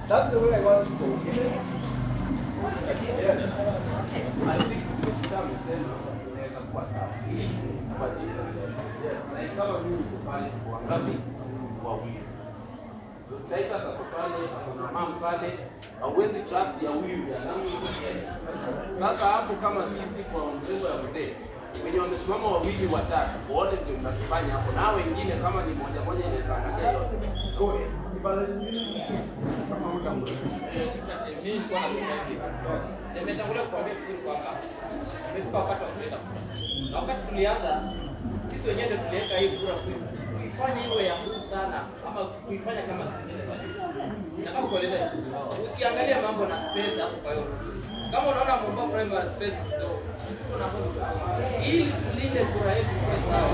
That's the way I want to go. Yes. Taita za pale, kuna mam pale, hauwezi trust ya huyu ya nani mwingine. Sasa hapo kama sisi kwa mrengo ya mzee wenye wamesimama wawili watatu, wote ndio mnakifanya hapo, na hao wengine kama ni moja moja inaweza angalia yote. Good. Kipande kingine. Nimetangulia kukwambia vizuri kwamba imefika wakati wa kuleta kura. Na wakati tulianza sisi wenyewe ndio tuliweka hii kura kui- kuifanya iwe ya muhimu sana ama kuifanya kama zingine bali. Nataka kueleza vizuri. Usiangalie mambo na space hapo kwa hiyo. Kama unaona Momba primary space kidogo. kuna hapo kidogo. Ili tulinde kura yetu kwa sawa.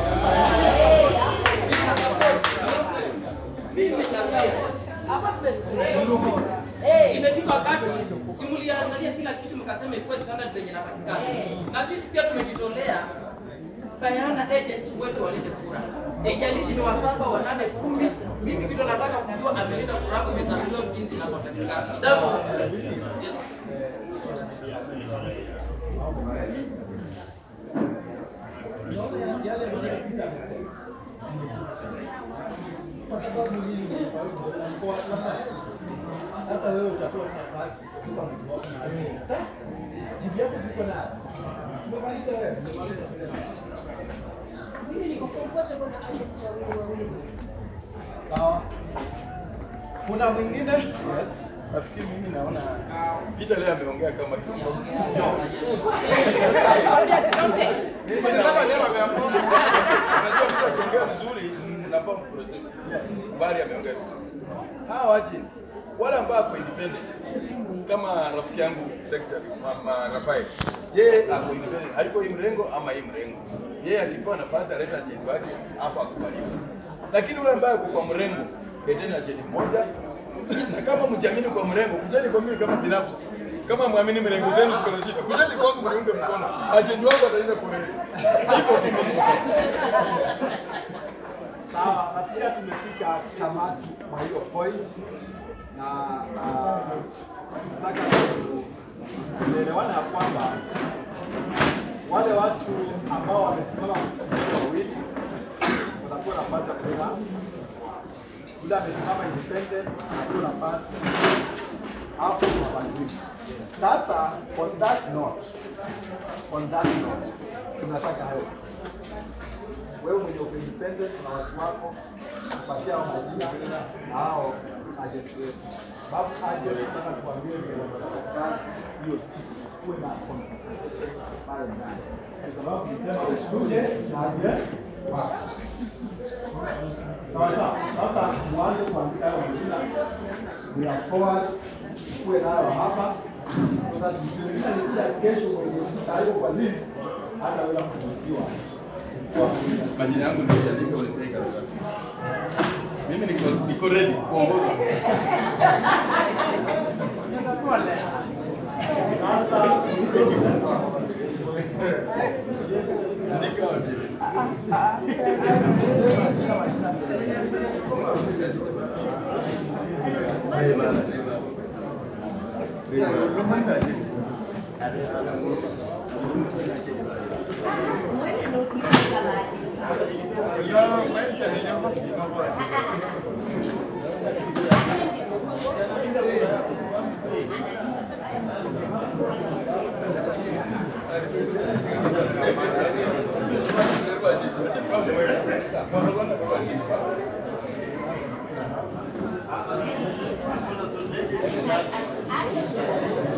Mimi nimechangia. Hapa tumesimama. Eh, imefika wakati simuliangalia kila kitu mkasema ikuwe standard zenye napatikana, na sisi pia tumejitolea bayana agents wetu walinde kura, haijalishi ni wasaba wanane kumi. Mimi kitu nataka kujua amelinda kura yako imezamiliwa jinsi inavyotakikana. That's all. Yes. Naona yale maneno Peter amesema. Kwa sababu hili ni kwa hiyo alikuwa labda sasa wewe utapewa nafasi kwa mtu wako na wewe. Jibu yako ziko na umemaliza wewe. Mimi niko comfortable na agents wawili wawili. Sawa. Kuna mwingine? Yes. Nafikiri mimi naona Peter leo ameongea kama kiongozi. Mimi nasema leo ameamua. Unajua mtu akiongea vizuri mnafaa mprosesi. Bali ameongea vizuri. Hawa agent wale ambao wako independent kama rafiki yangu secretary mama Rafael, yeye ako independent, haiko hii mrengo ama hii mrengo. Yeye akipewa nafasi aleta agent wake hapa akubaliwe. Lakini yule ambaye ako kwa mrengo, leteni agent mmoja na kama mjiamini kwa mrengo, kujeni kwa mimi kama binafsi. Kama mwamini mrengo zenu ziko na shida, kujeni kwangu mniunge mkono. Agent wangu ataenda kwa mrengo. Hivyo tu mimi. Sawa, nafikiri tumefika tamati kwa hiyo point na ah, nataka tu- tuelewane ya kwamba wale watu ambao wamesimama kuchagua wawili watakuwa nafasi ya kupiga yule amesimama independent anapewa nafasi hapo mabadiliko. Sasa on that note, on that note, tunataka hayo wewe mwenye uko independent na watu wako kupatia hao majina na hao agents wetu. Sababu agents nataka tuambie vile wanafanya kazi hiyo siku, kuwe na confrontation pale ndani, kwa sababu nisema ukuje na agents wako. Sawa sawa. Sasa mwanze kuandika hayo majina, we are forward, kuwe nayo hapa sasa tukimaliza nikija kesho mwenye hayuko kwa list hata wala kuruhusiwa kuwa Majina yangu ndio yaandika uletee karatasi. Mimi niko niko ready kuongoza. sasa Andika wote. Action.